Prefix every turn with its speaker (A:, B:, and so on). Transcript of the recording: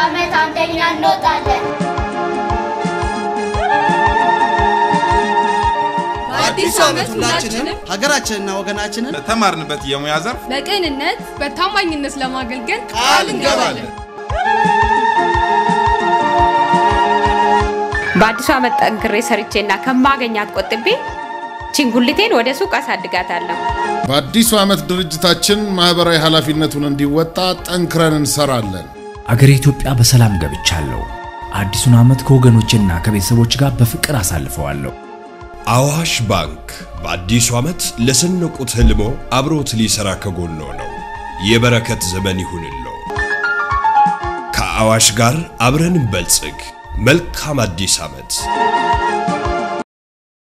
A: ዓመት አንደኛ እንወጣለን።
B: በአዲሱ ዓመት ሁላችንም ሀገራችንና ወገናችንን
C: በተማርንበት የሙያ ዘርፍ
D: በቅንነት በታማኝነት ለማገልገል
C: ቃል እንገባለን።
E: በአዲሱ ዓመት ጠንክሬ ሰርቼና ከማገኛት ቆጥቤ ቺንጉሊቴን ወደ ሱቅ አሳድጋታለሁ።
F: በአዲሱ ዓመት ድርጅታችን ማኅበራዊ ኃላፊነቱን እንዲወጣ ጠንክረን እንሰራለን።
G: አገሬ ኢትዮጵያ በሰላም ገብቻለሁ። አዲሱን ዓመት ከወገኖችና ከቤተሰቦች ጋር በፍቅር አሳልፈዋለሁ።
H: አዋሽ ባንክ በአዲሱ ዓመት ለሰነቁት ህልሞ አብሮት ሊሰራ ከጎኖ ነው። የበረከት ዘመን ይሁንሎ። ከአዋሽ ጋር አብረን እንበልጽግ። መልካም አዲስ ዓመት።